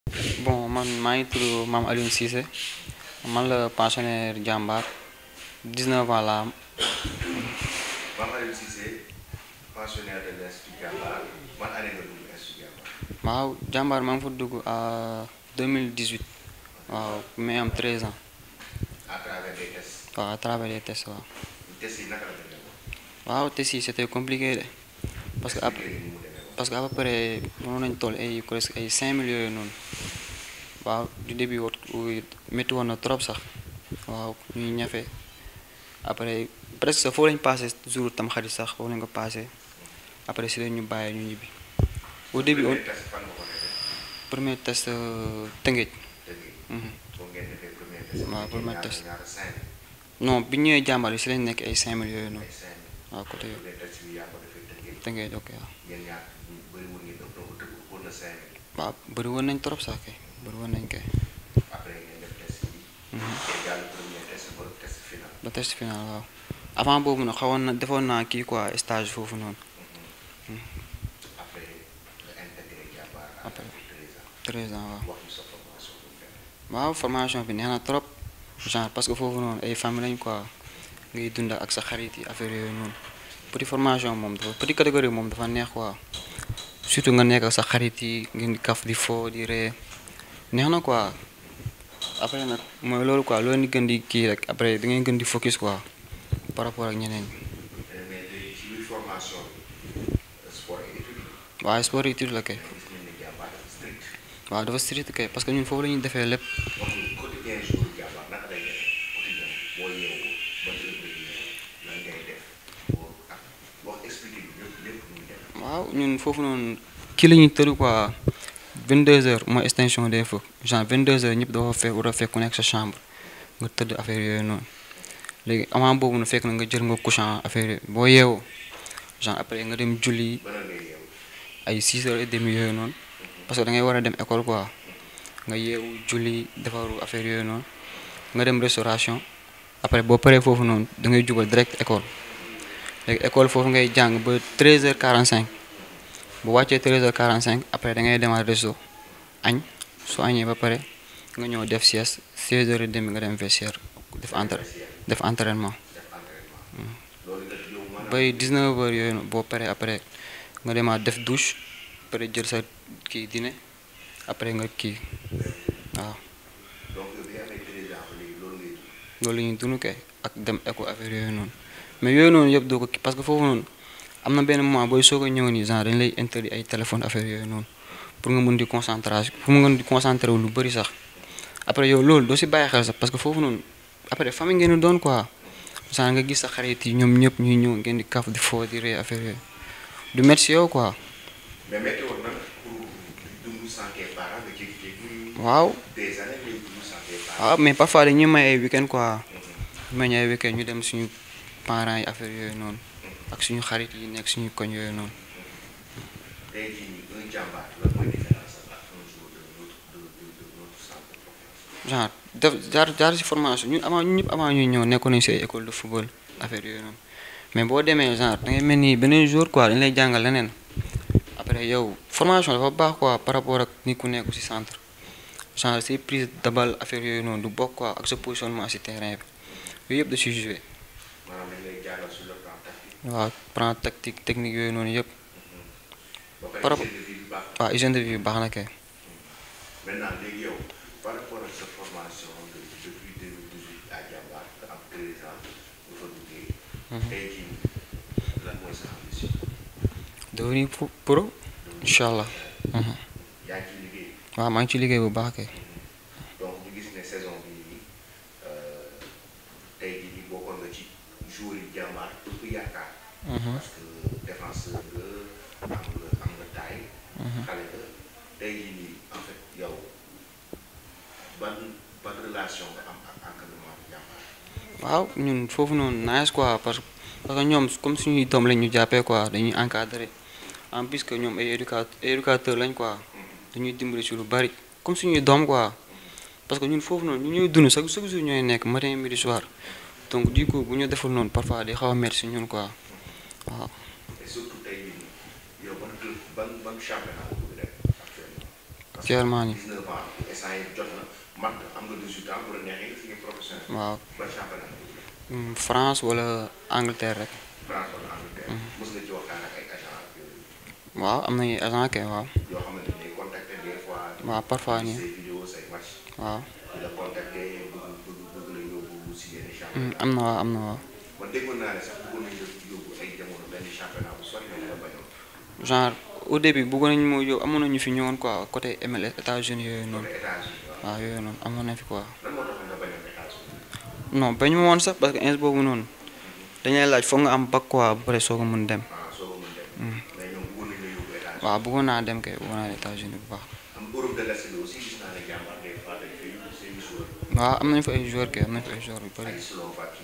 bon man maa ngi tudd Mame Alioune Cissé man la pensionnaire jàmbaar 19 ans la am Mame Alioune Cissé pensionnaire de l'Institut Diambar man année nga dugg Institut Diambar waaw jàmbaar maa ngi fa dugg à 2018 waaw mais am 13 ans à travers des tests waaw à travers les tests waaw tests yi naka la demee woon waaw tests yi c'était compliqué de parce que après expliqué ni mu demee woon parce que à peu près mënoon nañ toll ay presque ay 5 millions yooyu noonu waaw du début wot métti woon na trop sax waaw ñuy ñafe après presque foofu lañ passé jour tam xarit sax foofu lañ ko passé après si la ñu bàyyi ñu ñibbi au début au premier test fan nga ko defee premier test euh, Tëngéej dëgg Mhm. foo ngeen defee premier test waaw premier ñaata- test. ñaata cinq non bi ñu ñëwee jàmbaar yi si lañ nekk ay 5 millions yooyu noonu ay cinq waaw côté yooyu premier test bi yaa ko defee Tëngéej Tëngéej ok waaw yéen ñaar bëri woon ngeen ëpp donc tëgg pour na cinq waaw bëri woon nañ trop sax kay bëri woon nañ kay après ngeen def test yi Mhm. te jàll premier test ba test final ba test final waaw avant boobu nag xawoon na defoon naa kii quoi stage foofu noonu après nga intégré Diambar à Après. treize 13 ans ans waaw wax ñu sa formation bu fekk waaw formation bi neex na trop genre parce que foofu noonu ay famille lañ quoi ngay dund ak sa xarit yi affaire yooyu noonu petit formation moom dafa petit catégorie moom dafa neex quoi surtout nga nekk ak sa xarit yi ngeen di kaf di fo di ree neex na quoi après nag mooy loolu quoi loolu ni gën di kii rek après da ngay gën di focus quoi par rapport ak ñeneen ñi mais mais léegi ci biir formation bi sport et études waaye sport étude la kay gis nañ ne Diambar dafa strict waaw dafa strict kay parce que ñun foofu la ñuy defee lépp wax ñu quotidien jour Diambar naka lay def quotidien boo yeewoo ba heure bi yeewoo lan ngay def boo ak wax expliqué bi lépp lépp muy def waaw ñun foofu noonu kii la ñuy tëru quoi 22 heures mooy extinction des feux genre 22 heures ñëpp dafa fekk war a fekk ku nekk sa chambre nga tëdd affaire yooyu noonu léegi avant boobu na fekk na nga jël nga couchant affaire yooyu boo yeewoo genre après nga dem julli ba lan ngay yeewu ay 6 heures et demi yooyu noonu parce que da ngay war a dem école quoi nga yeewu julli defaru affaire yooyu noonu nga dem restauration après boo paree foofu noonu da ngay jubal direct école léegi école foofu ngay jàng ba 13 heures 45 bu wàccee 13 heures 45 après da ngay demaat resto añ su añee ba pare nga ñëw def sieste 16 heures et demi nga dem vestiaire def entra def entraînement def entraînement loolu nga yow maanaam bay 19 heures yooyu noonu boo paree après nga demaat def douche pare jël sa kii dîner après nga kii waaw donc yow bi nga amee treize ans ba léegi loolu ngay dund loolu la ñuy dund kay ak dem école affaire yooyu noonu mais yooyu noonu yëpp doo ko kii parce que foofu noonu am na benn moment booy soog a ñëw nii genre dañ lay interdit ay téléphone affaire yooyu noonu pour nga mën di concentration pour nga mën di concentré wu lu bëri sax après yow loolu doo si bàyyi xel sax parce que foofu noonu après famille ngeen di doon quoi genre nga gis sa xarit yi ñoom ñëpp ñuy ñëw ngeen di kaf di foo di ree affaire yooyu du métti si yow quoi mais métti woon na pour dund sans tes parents nga jékki-jékki waaw des années ngay dund sans tes parents waaw mais parfois dañuy may ay weekend quoi may ñu ay weekend ñu dem suñu parents yi affaire yooyu noonu ak suñu xarit yi nekk suñu koñ yooyu noonu tey jii nii un jàmbaar lan mooy différence ak un jour de notre de de de notre centre de formation genre def jaar jaar ci formation ñun avant ñun ñëpp avant ñuy ñëw nekkoon nañu si ay école de football affaire yooyu noonu mais boo demee genre da ngay mel ni beneen jour quoi dañu lay jàngal leneen après yow formation dafa baax quoi par rapport ak ni ku nekk ci centre genre say prise de balle affaire yooyu noonu du bokk quoi ak sa positionnement ci terrain bi yooyu yëpp da ciy joué maanaam dañ lay jàngal sur le plan tactique waaw plan tactique technique yooyu noonu yëpp ba pare Par rapport- hygiène de vie bi baax waaw hygiène de vie bi baax na kay maintenant léegi yow par rapport ak sa formation nga depuis 2018 à jàmbaar nga am 13 ans nga fa duggee tey jii nii lan mooy sa ambition devenir pro- pro incha allah Mhm. yaa ngi ciy liggéey waaw maa ngi ci liggéey bu baax kay donc ñu gis ne saison bi nii tey jii nii bokkoon nga ci joueur yi jàmbaar ëpp yaakaar Mhm. parce que défenseur nga am nga am nga taille xale nga tey jii nii en fait yow ban ban relation nga am ak encadrement bi jàmbaar waaw ñun foofu noonu nice quoi parce que parce que ñoom comme suñuy doom lañ ñu jàppee quoi dañuy encadré en plus que ñoom ay éduca éducateur lañ quoi dañuy dimbali ci lu bari comme suñuy doom quoi parce que ñun foofu noonu ñu ñuy dund chaque chaque jour ñooy nekk matin midi soir donc du coup bu ñu deful noonu parfois di xaw a métti si ñun quoi waaw. et surtout tey jii nii yow ban club ban ban championnat nga bëgg def actuellement ban actuellement nii 19 ans instant yi jot na mat am nga 18 ans bu la neexee nga signé professionnel. waaw ba championnat Hmm, France wala Angleterre rek France wala Angleterre. mos nga ci waxtaan ak ay agent ak yooyu waaw am nañu agent kay waaw yoo xamante ne day contacter des fois. waaw parfois di nii say vidéo say match waaw di la contacter bëgg bëgg bëgg la yóbbu si yenn Hmm, championnat. am na waaw am na waaw man déggoon naa ne sax bëggoon nañu la yóbbu ay jamono benn championnat bu sori mais nga bañoon. genre au début bëggoon nañu moo yow amoon nañu fi ñëwoon quoi côté MLS États-Unis yooyu noonu côté États-Unis waaw. waaw yooyu noonu amoon nañ fi quoi lan moo taxoon nga bañoon États-Unis. non bañ ma woon sax parce que ins boobu noonu dañuy laaj foog nga am bac quoi ba pare soog a mun dem ah soo ko mën dem. mais ñoom bëggoon nañu la yóbbu États-Unis. waaw bëggoon naa dem kay bëggoon naa dem États-Unis bu baax am Europe de l'Est bi aussi gis naa ne jàmbaar des fois dañ fay yóbbu seen joueur waaw am nañu fa ay joueurs kay am nañu fa ay joueurs yu bëri ay Slovaquie.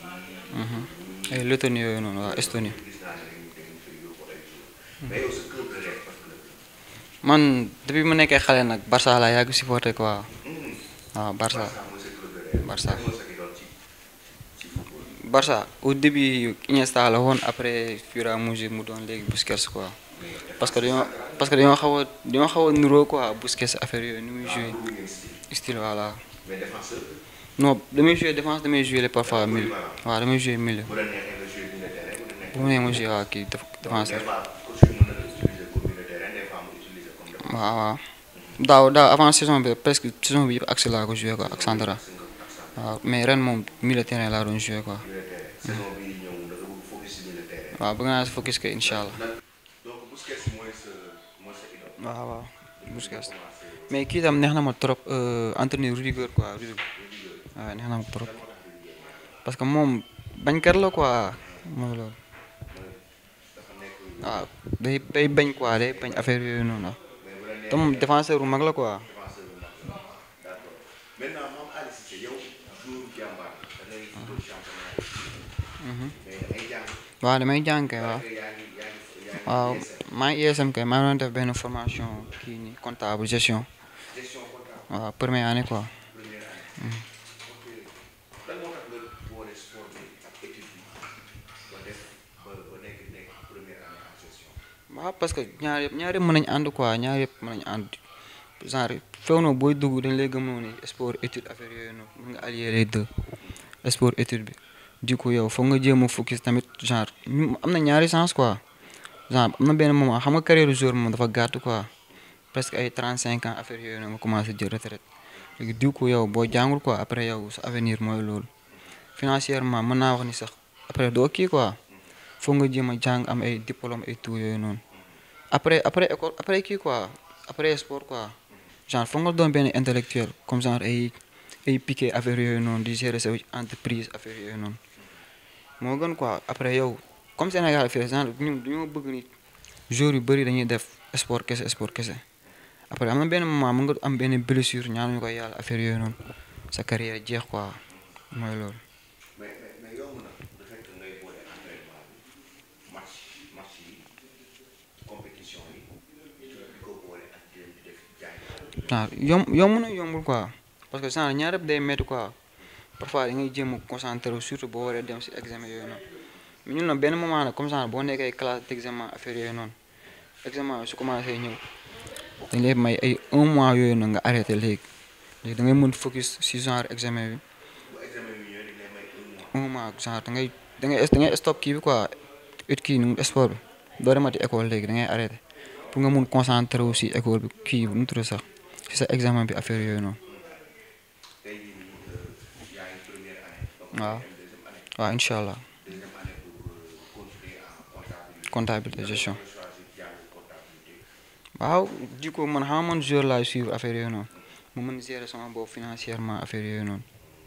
ay Lettonie yooyu noonu waaw Estonie gis naa ne dañu dañu fay yóbbu ay joueur mais yow sa club de rêve parce que man depuis mu nekkee xale nag Barça laa yàgg supporté quoi waaw Barça Barça mooy sa club de rêve. Barça. Lan moo sa idole ci ci football. Barça au début Iniesta la woon après fur et à mesure mu doon léegi Busquets quoi parce que dañoo parce que dañoo xaw a dañoo xaw a nuroo quoi Busquets affaire yooyu ni muy joué Bëgg ngeen style. style voilà mais défenseur non damay joué défense damay joué les parfois milieu waaw damay joué milieu bu la neexee nga joué milieu de terrain bu la neexee. bu mu nee ma joué waaw kii def donc défenseur des fois coach bi mën na la utiliser comme milieu de terrain des fois mu utiliser comme défenseur. waaw waaw daaw daaw avant saison bi presque saison bi yëpp axe laa ko joué quoi ak central Gis nga ak centre waaw mais ren moom milieu terrain laa doon joué quoi milieu de terrain. saison bii ñëw da nga bëgg focus si milieu de terrain. waaw bëgg naa si focus que incha allah lan donc Busquets mooy sa mooy sa idole. waaw waaw Busquets commencé mais kii tam neex na ma trop entraîneur Rudiger quoi Rudiger waaw neex na ma trop parce que moom bañkat la quoi mooy loolu dafa nekk waaw day day bañ quoi day bañ affaire yooyu noonu waaw te moom défenseur bu mag la quoi défenseur bu mag la. d'accord maintenant moom Aliou Cissé yow joueur jàmbaar da ngay football championnat yi. mais da ngay jàng. waaw damay jàng kay waaw parce que yaa ngi yaa ngi yaa ngi waaw ISM, maa ngi ISM kay maa ngi doon def benn formation kii nii comptable gestion gestion comptable waaw première année quoi première année. ok lan moo tax nga boole sport bi ak étude bi ba def ba ba nekk nekk première année en gestion. waaw parce que ñaar yëpp ñaar yëpp mën nañu ànd quoi ñaar yëpp mën nañu ànd genre feew na booy dugg dañ lay gëmloo ni sport étude affaire yooyu noonu mën nga allier les deux sport étude bi du coup yow foog nga jéem a focus tamit genre ñu- am na ñaari sens quoi genre am na benn moment xam nga carrière joueur moom dafa gàtt quoi presque ay 35 ans affaire yooyu noonu nga commencé jël retraite léegi du coup yow boo jàngul quoi après yow sa avenir mooy loolu financièrement mën naa wax ni sax après doo kii quoi foog nga jéem a jàng am ay diplôme ay tout yooyu noonu après après école après kii quoi après sport quoi genre foog nga doon benn intellectuel comme genre ay ay piqué affaire yooyu noonu di gérer sa entreprise affaire yooyu noonu moo gën quoi après yow comme Sénégal fii genre ñun dañoo bëgg ni joueurs yu bëri dañuy def sport kese sport kese après am na benn moment mën nga am benn blessure ñaanuñu ko yàlla affaire yooyu noonu sa carrière jeex quoi mooy loolu. mais mais mais yomb na le fait que ngay boole entraînement bi match match yi compétition yi di ko boole ak di leen di def jaay. waaw yom yomb na yombul quoi parce que genre ñaar yëpp day métti quoi parfois da ngay jéem a concentré wu surtout boo waree dem si examen yooyu noonu mais ñun nag benn moment nag comme genre boo nekkee classe d' examen affaire yooyu noonu examen bi su commencé ñëw dañ lay may ay un mois yooyu noonu nga arrêté léegi léegi da ngay mën focus si genre examen bi bu examen bi ñëwee dañ lay may un mois. un mois genre da ngay da ngay da ngay stop kii bi quoi ut kii nu sport bi doo demati école léegi da ngay arrêté pour nga mun concentré wu si école bi kii bi nu mu tudd sax si sa examen bi affaire yooyu noonu. tey jii nii yaa ngi première année. donc waaw dem deuxième année. waaw incha allah deuxième année pour euh, continuer en comptabilité. comptabilité gestion nga choisir jàng comptabilité. waaw di ko man xam nga man joueur laay suivre affaire yooyu noonu mu mën gérer sama bopp financièrement affaire yooyu noonu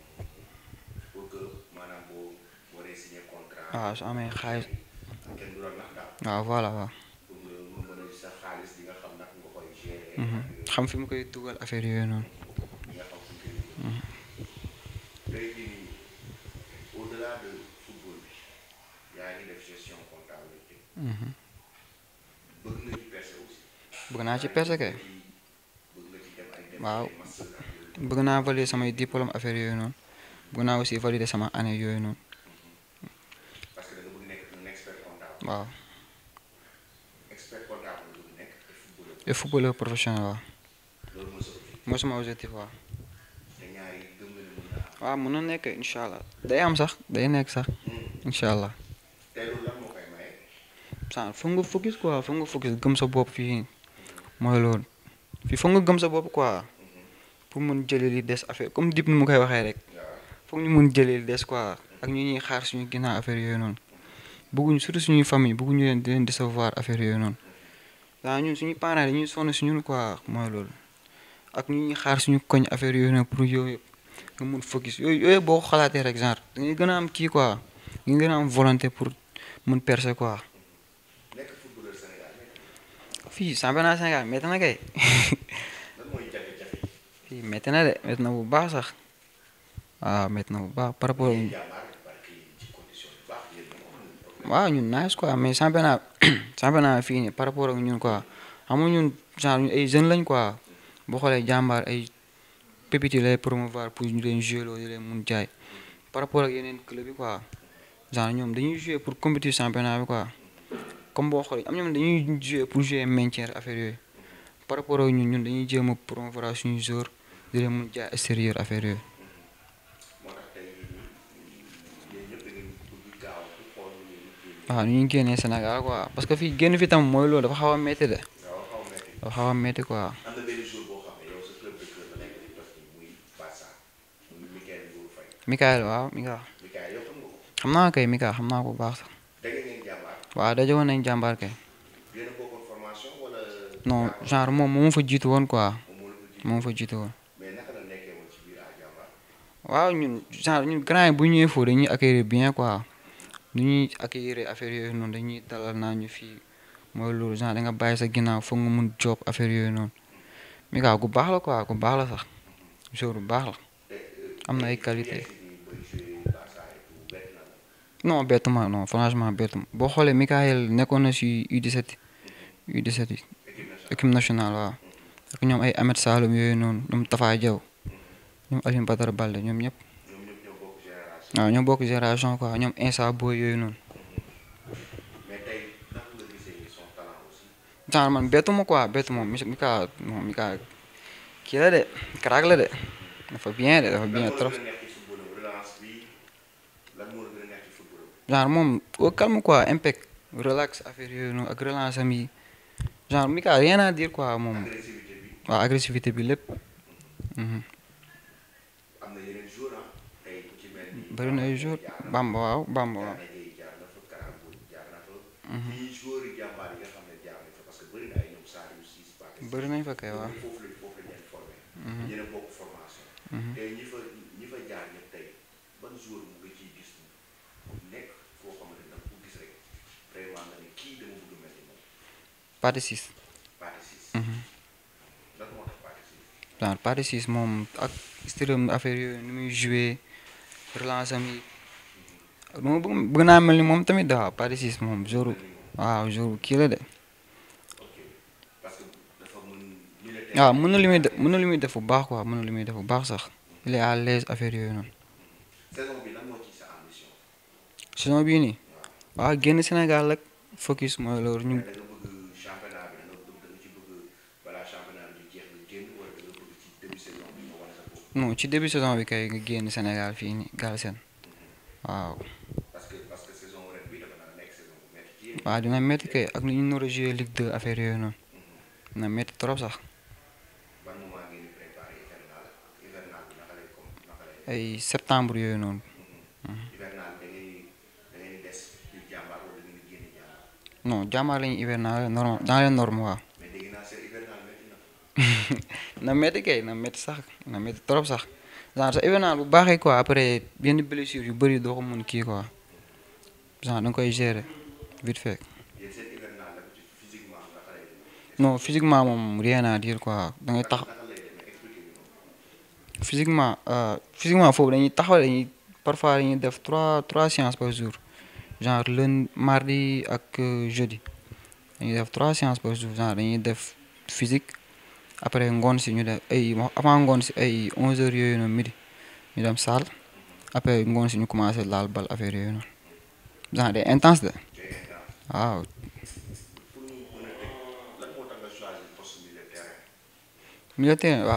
pour que maanaam boo waree signer contrat. waaw su amee xaalis kenn du la nax daal. waaw voilà waaw pour nga nga mën a sa xaalis di nga xam naka nga koy gérer. Mhm. xam fi mu koy dugal affaire yooyu noonu di nga xam fu mu koy dugal. tey jii nii au delà de football bi yaa ngi def gestion comptabilité. Mhm. bëgg nga ci percer aussi. bëgg naa ci percer kay bëgg nga ci dem ay dem waaw ay master ak yooyu. bëgg naa valider samay diplôme affaire yooyu noonu bëgg naa aussi valider sama année yooyu noonu parce que da nga bëgg nekk un expert comptable. waaw expert comptable nga bëgg nekk et footballeur. et footballeur professionnel waaw loolu mooy sa mooy sama objectif waaw. te ñaar yi gëm nga ne mën naa am. waaw mën na nekk incha allah day am sax day nekk sax incha allah. te loolu lan moo koy maye. saa foog nga focus quoi foog nga focus gëm sa bopp fii mooy loolu fii foog nga gëm sa bopp quoi pour mun jëlee li des affaire comme dip ni mu koy waxee rek waaw foog ñu mun jëlee li des quoi ak ñu ñuy xaar suñu ginnaaw affaire yooyu noonu bëgguñu surtout suñuy famille bëgguñu leen di leen décevoir affaire yooyu noonu daa ñun suñu parents dañuy sonn si ñun quoi mooy loolu ak ñu ñuy xaar suñu koñ affaire yooyu noonu pour yooyu yëpp nga mun focus yooyu yooyu boo ko xalaatee rek genre da ngay gën a am kii quoi da ngay gën a am volonté pour mun percer quoi. nekk footballeur Sénégal nekk fii championnat Sénégal métti na kay lan mooy jafe-jafe yi. fii métti na de métti na bu baax sax waaw métti na bu baax par rapport yéen jàmbaar parce que ci condition yu baax yéen ñoo am problème. waaw ñun nice quoi mais championnat championnat fii nii par rapport ak ñun quoi xam nga ñun genre ñun ay jeunes lañ quoi boo xoolee jàmbaar ay pépites yi lay promouvoir pour ñu leen jouer loolu di leen mun jaay par rapport ak yeneen club yi quoi genre ñoom dañuy jouer pour compétir championnat bi quoi comme boo xoolee am ñoom dañuy jouer pour jouer maintien affaire yooyu par rapport ak ñun ñun dañuy jéem a promouvoir suñu joueur di leen mun jaay extérieur affaire yooyu. moo tax tey jii nii yéen ñëpp da ngeen bëgg gaaw pour xool nu ngeen di génne. waaw nu ñu génnee Sénégal quoi parce que fii génn fi tam mooy loolu dafa xaw a métti de gaaw xaw a metti. dafa xaw a métti quoi. am na benn jour boo xam ne yow sa club de cœur la nekk di def nii muy Barça muy Michael Ndour Faye. Mikael waaw Mikael Michael yow xam nga ko. xam naa kay Mikael xam naa ko bu baax sax da ngeen jàmbaar. waaw daje woon nañ jàmbaar kay yéen a bokkoon formation wala. non yaa ko- genre moom moo ma fa jiitu woon quoi moom moo la ko jiitu. moo ma fa jiitu woon mais naka la nekkee woon ci biir à jàmbaar. waaw ñun genre ñun grand yi bu ñu ñëwee foofu dañuy accueillir bien quoi nu ñuy accueillir affaire yooyu noonu dañuy dalal naa ñu fii mooy loolu genre da nga bàyyi sa ginnaaw foog nga mun job affaire yooyu noonu Mikael ku baax la quoi ku baax la sax jour bu baax la am na ay qualité non bettuma non franchement bettuma boo xoolee Mikael nekkoon na si U17 U17 yi équipe nationale waaw ak ñoom ay Ahmed Saloum yooyu noonu ñoom Tafa Diaw ñoom Alioune Badara Balde ñoom ñëpp ñoom ñëpp ñoo bokk génération. waaw ñoo bokk génération quoi ñoom Insa Boy yooyu noonu mais tey naka nga gisee son talent aussi. genre man bettuma quoi bettuma mi Mikael non Mikael kii la de crack la de dafa bien de dafa bien lan moo la trop gën a neex ci football relance bi lan moo la gën a neex ci football genre moom au calme quoi impact relax affaire yooyu noonu ak relance am yi genre Mikael rien à dire quoi moom agressivité bi waaw agressivité bi lépp mhm. am na yeneen joueurs ah tey ku ci mel ni. bëri na ay jour Bamba waaw Bamba waaw Gana Gueye jaar na fa Karambo jaar na fa. Mhm. ñii joueurs yi jàmbaar yi nga xam ne jaar nañ fa parce que bëri na ay ñoom Saliou Ciss Pathé bëri nañ fa kay waaw foofu lañ foofu lañ leen formé. Mhm. yéen a bokk formation. Mhm. tey ñi fa ñi fa jaar ñëpp tey ban joueur mu nga ciy gis mu nekk foo xamante ne da nga ko gis rek vraiment nga ne kii dama bëgg mel ni moom Pathé Ciss Pathé Ciss. mhm. lan moo tax Pathé Ciss. genre Pathé Ciss moom ak stylam affaire yooyu ni muy jouer relance am yi ak nu ma bëgg bëgg naa mel ni moom tamit waaw Pathé Ciss moom jour waaw jour kii la de ok parce que dafa mën militaire. waaw mën na li muy def mën na li muy def bu baax quoi mën na li muy def bu baax sax il est à l'aise affaire yooyu noonu saison bi lan moo ci sa ambition. saison bii nii waaw génn Sénégal rek focus mooy loolu ñu da nga bëgg championnat bi da nga bëgg da nga ci bëgg balaa championnat bi di jeex nga génn wala da nga bëgg ci début saison bi nga wane sa bopp. non ci début saison bi kay nga génn Sénégal fii nii Galsen waaw parce que parce que saison ren bi dafa naa nekk saison bu métti ci yéen. waaw dina métti kay ak ni ñu nar a jouer Ligue 2 affaire yooyu noonu dina métti trop sax ban moment ngeen di préparé hivernal hivernal bi naka lay comme naka lay. ay septembre yooyu noonu hivernal bi da ngay da ngay des di jàmbaar wala da ngeen di génn jàmbaar non jàmbaar lañu hivernal normal dans les normes waaw mais dégg naa seen hivernal métti na. na métti kay na métti sax na métti trop sax genre sa hivernal bu baaxee quoi après yenn blessure yu bëri doo ko mun kii quoi genre da nga koy gérer vite fait yéen seen hivernal la ci physiquement naka lay demee. non physiquement moom rien à dire quoi da ngay tax naka lay demee expliqué ñu ko. physiquement euh, physiquement foofu dañuy taxaw dañuy parfois dañuy def trois trois séances par jour genre lundi mardi ak euh, jeudi dañuy def trois séances par jour genre dañuy def physique après ngoon si ñu def ay avant ngoon si ay 11 heures yooyu noonu midi ñu dem salle après ngoon si ñu commencé laal bal affaire yooyu noonu genre day intense de c'est intense. waaw pour ñu mën a teg lan moo tax nga choisir poste milieu de terrain. milieu de terrain waaw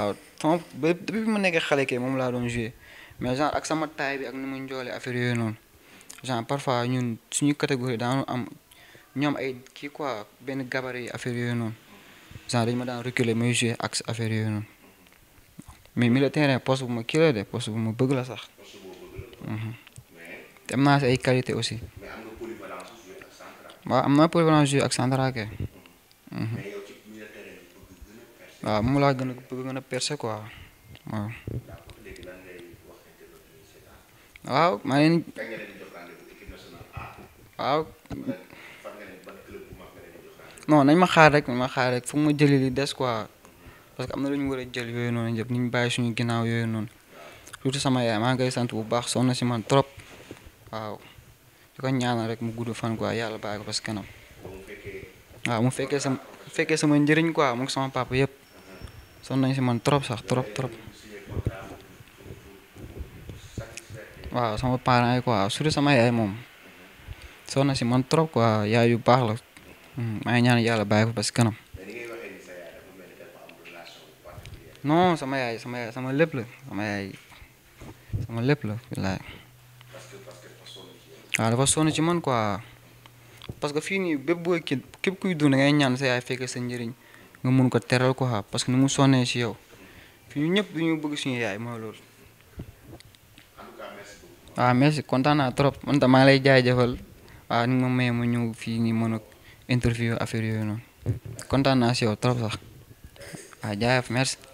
sama ba depuis bi ma nekkee xale kay moom laa doon joué mais genre ak sama taille bi ak ni mu njoolee affaire yooyu noonu genre parfois ñun suñu catégorie daanu am ñoom ay kii quoi benn gabarit yi affaire yooyu noonu genre dañu ma daan reculer may joué ak affaire yooyu noonu mais milieu terrain poste bu ma kii la de poste bu ma bëgg la sax poste boo bëgg la Mhm. mais te am naa si ay qualité aussi mais am nga polyvalence joué ak central waaw am naa polyvalence joué ak central kay mais yow ci milieu terrain bi bëgg gën a percer waaw moom laa gën a bëgg gën a percer quoi waaw d'accord léegi lan ngay wax internet yi seetaan waaw maa ngi leen kañ nga leen di jox rendez-vous équipe nationale A waaw wala fan nga leen ban club bu mag nga leen di jox rendez-vous non nañ ma xaar rek nañ ma xaar rek fu ma jëli li des quoi parce que am na lu ñu war a jël yooyu noonu yëpp ni ñu bàyyi suñu ginnaaw yooyu noonu surtout sama yaay maa ngi koy sant bu baax sonn na si man trop waaw di ko ñaanal rek mu gudd fan quoi yàlla bàyyi ko parce que kanam ba mu fekkee waaw mu fekkee sama mu fekkee sama njëriñ quoi mu sama papa yëpp sonn nañ si man trop sax trop trop signé contrat pour pour satisfaire waaw sama parents yi quoi surtout sama yaay moom sonn na si man trop quoi yaay yu baax la Hmm, maa ngi ñaan yàlla bàyyi ko parce que kanam mais ni ngay waxee ni sa yaay dafa mel ni dafa am relation bu particulière non sama yaay sama yaay sama lépp la sama yaay sama lépp la wallaay parce que parce que dafa sonn ci yow waaw dafa sonn ci man quoi parce que fii nii bépp booy kii képp kuy dund da ngay ñaan sa yaay fekkee sa njëriñ nga mun ko teral quoi parce que ni mu sonnee si yow fii ñu ñëpp dañu bëgg suñu yaay mooy loolu. en tout cas merci beaucoup waaw merci kontaan naa trop man tam maa ngi lay jaajëfal waaw ni nga ma mayee ma ñëw fii nii mën a interview affaire yooyu noonu kontaan naa si yow trop sax waaw jaajëf merci.